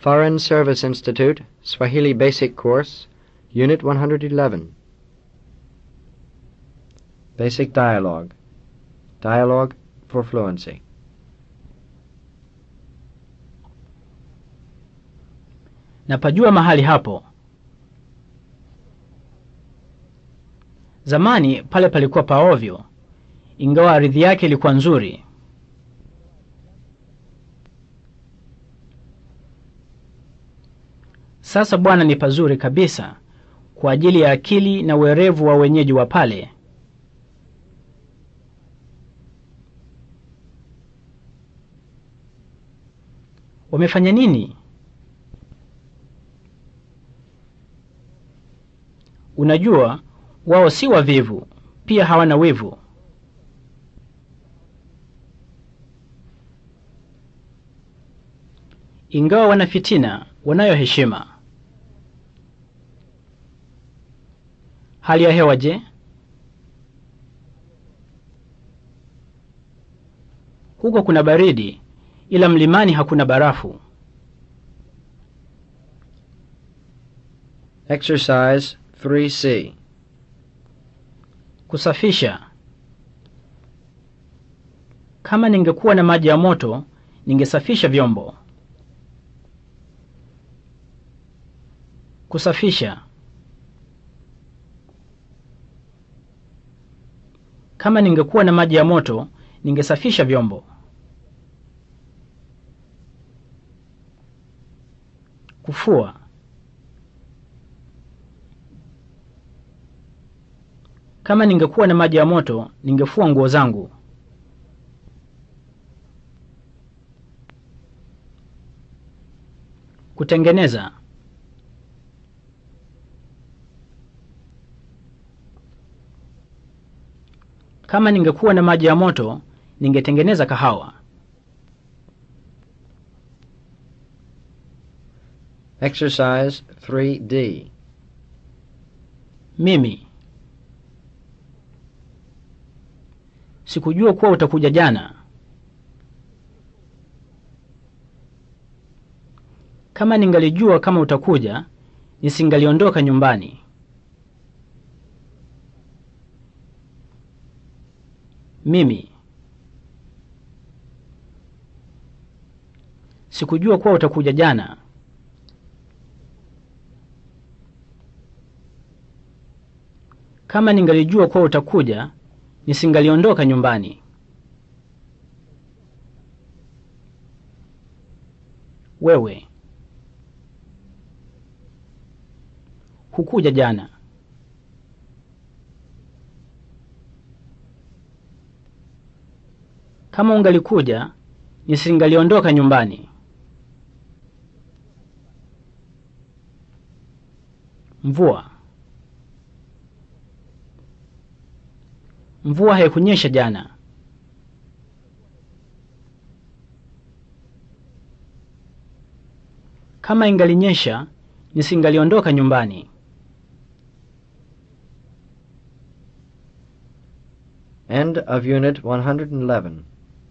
Foreign Service Institute, Swahili Basic Course, Unit 111. Basic Dialogue. Dialogue for Fluency. Napajua mahali hapo. Zamani pale palikuwa paovyo, ingawa ardhi yake ilikuwa nzuri. Sasa bwana, ni pazuri kabisa kwa ajili ya akili na uerevu wa wenyeji wa pale. Wamefanya nini? Unajua, wao si wavivu, pia hawana wivu. Ingawa wana fitina, wanayo heshima. Hali ya hewa je? Huko kuna baridi, ila mlimani hakuna barafu. Exercise 3C. Kusafisha. Kama ningekuwa na maji ya moto, ningesafisha vyombo. Kusafisha. Kama ningekuwa na maji ya moto, ningesafisha vyombo. Kufua. Kama ningekuwa na maji ya moto, ningefua nguo zangu. Kutengeneza. Kama ningekuwa na maji ya moto, ningetengeneza kahawa. Exercise 3D. Mimi sikujua kuwa utakuja jana. Kama ningalijua kama utakuja, nisingaliondoka nyumbani. Mimi sikujua kuwa utakuja jana. Kama ningalijua kuwa utakuja, nisingaliondoka nyumbani. Wewe hukuja jana. Kama ungalikuja, nisingaliondoka nyumbani. Mvua. Mvua haikunyesha jana. Kama ingalinyesha, nisingaliondoka nyumbani. End of Unit 111.